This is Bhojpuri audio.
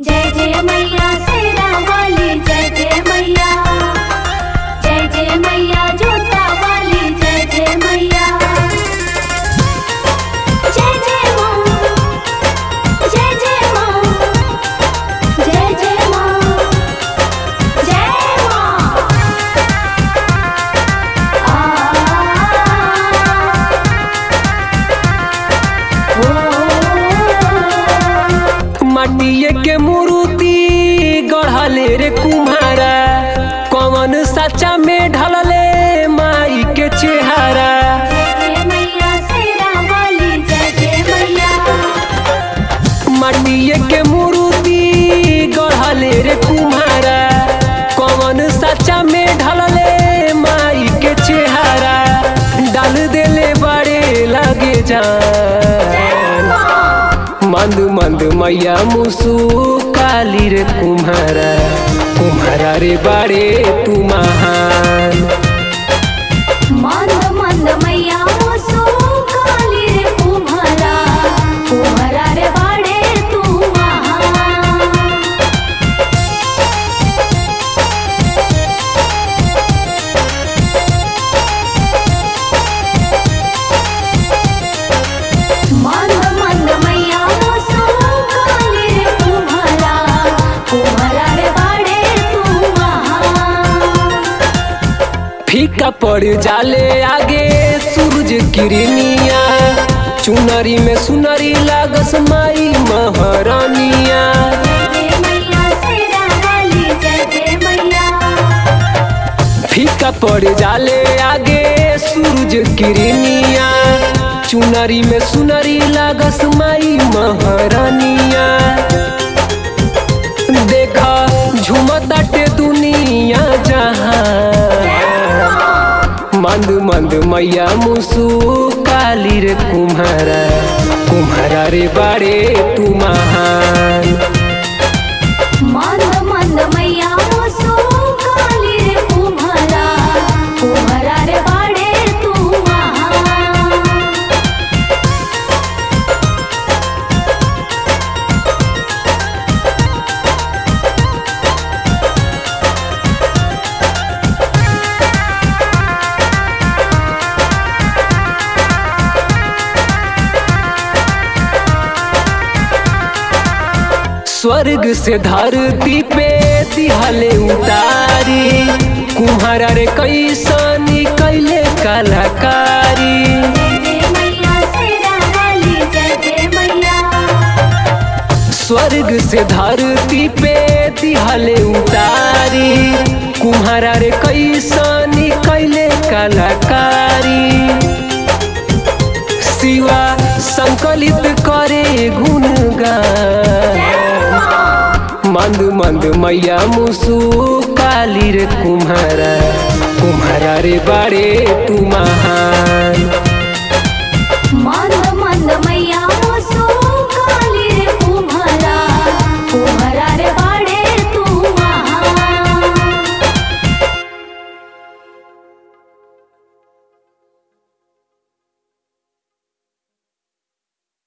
जय जय मैया शेरा वाली जय जय मैया जय जय मैया जोता वाली जय जय मैया जय जय माँ जय जय माँ जय जय माँ जय माँ आ माटिए के मूर्ति गढ़ले रे कुम्हारा कौन सच्चा में ढलले माई के चेहरा जय जय मैया शेरा वाली जय जय मैया माटिए के मूर्ति गढ़ले रे कुम्हारा कौन सच्चा में ढलले माई के चेहरा डाल देले बड़े लगे जान मंद मंद मैया मुसु काली रे कुम्हारा कुम्हारा रे बाड़े तू महान मंद मंद मैया मुसु काली रे कुम्हारा कुम्हारा रे बाड़े तू महान मंद मंद मैया मुसु काली रे कुम्हारा कुम्हारा रे बाड़े तू महान फीका पड़ जाले आगे सूरज किरनिया चुनरी में सुनरी लागस माई महारानिया जय जय मैया शेरा वाली जय जय मैया फीका पड़ जाले आगे सूरज किरनिया चुनरी में सुनरी लागस माई महारानिया देखा झुमताटे दुनिया जहां मंद मंद मैया मुसु काली रे कुम्हारा कुम्हारा रे बाड़े तू महान मंद मंद मैया मुसु काली रे कुम्हारा कुम्हारा रे बाड़े तू महान स्वर्ग से धरती पे दिहले उतारी कुम्हारा रे कैसनी कैले कलाकारी जय जय मैया शेरा वाली जय जय मैया स्वर्ग से धरती पे दिहले उतारी कुम्हारा रे कैसनी कैले कलाकारी शिवा संकलित करे गुणगान मंद मंद मैया मुसु काली रे कुम्हारा कुम्हारा रे बाड़े तू महान